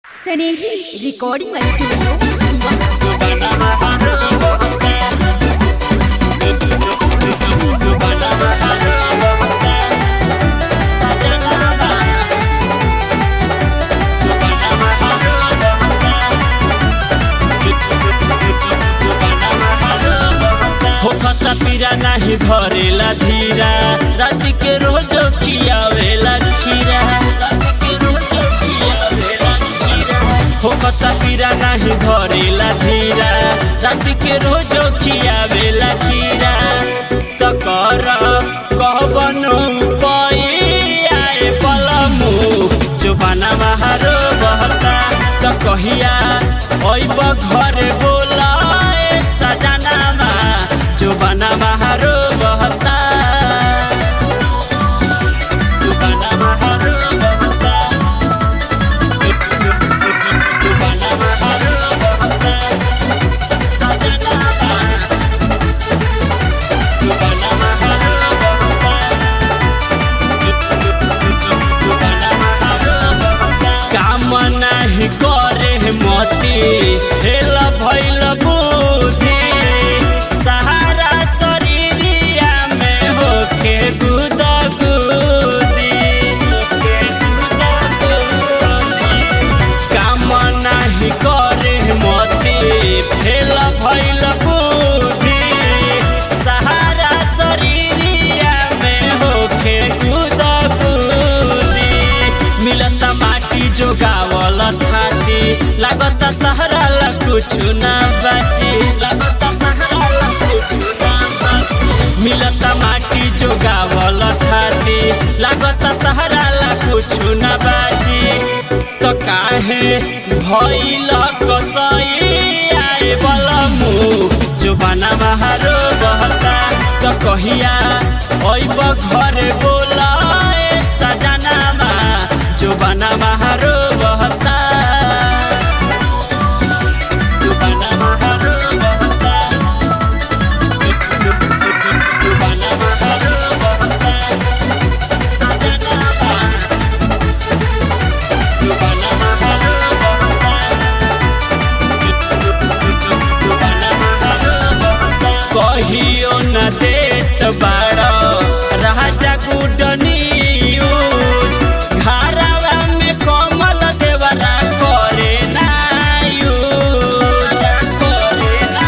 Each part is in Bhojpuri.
स्नेही रिकॉर्डिंग स्टूडियो सीवा होखता पीरा नाही धरेला धीरा रात के रोज खियावेला खीरा रात के रोज खियावेला खीरा होखता पीरा नाही धरेला धीरा रात के रोज खियावेला खीरा त कर कहबनो आए पलमु जुबाना बहारो बहता त कहिया अइब घरे बोला ए सजनामा जुबाना बहारो बहता जुबाना बहारो बहता जुबाना बहारो बहता सजनामा जुबाना बहारो बहता काम नाही करे मती हेल भैल बुद्धि सहारा शरीरिया में होखे गुद गुदी होखे गुद गुदी काम नाही करे मती फेल भैल बुद्धि सहारा शरीरिया में होखे गुद गुदी मिलत माटी जोगावल थाती लागत तहरा ला कुछ ना बाची लागत तहरा ला कुछ ना बाची मिलत माटी जोगावल थाती लागत तहरा ला कुछ ना बाची तो काहे भइल कसई आए बलमु जुबाना बहारो बहता तो कहिया अइब घरे बोला ए सजनामा जुबाना बहारो बहता जुबाना बहारो बहता जुबाना बहारो बहता सजनामा जुबाना बहारो बहता कहियो न देत बाड़ राजा गुड न्यूज घरवा में कमल देवरा करे ना यूज करे ना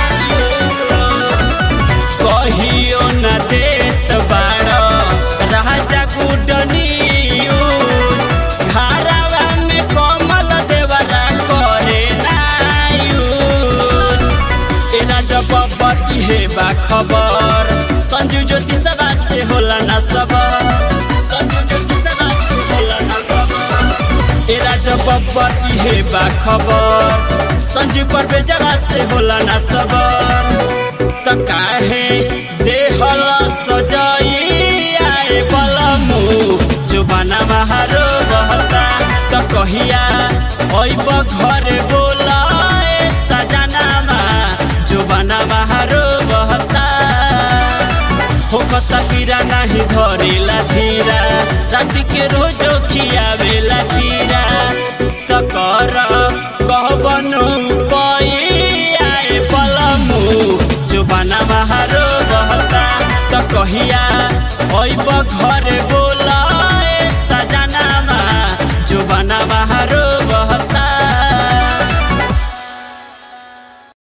यूज कहियो न देत बाड़ राजा गुड न्यूज घरवा में कमल देवरा करे ना यूज एना जब इहे बा खबर संजू ज्योति सभा से होला ना सब संजू ज्योति सभा से होला ना सब एरा जब इहे बा खबर संजू पर बेजरा से होला ना सबर त काहे देहल सजाई आए बलमु जुबाना बहारो बहता त कहिया अइब घरे बोला ए सजनामा जुबाना बहारो बहता होखता पीरा नाही धरेला धीरा राति के रोजो खियावेला खीरा त कर कहबनो आए पलमु जुबाना बहारो बहता त कहिया अइब घरे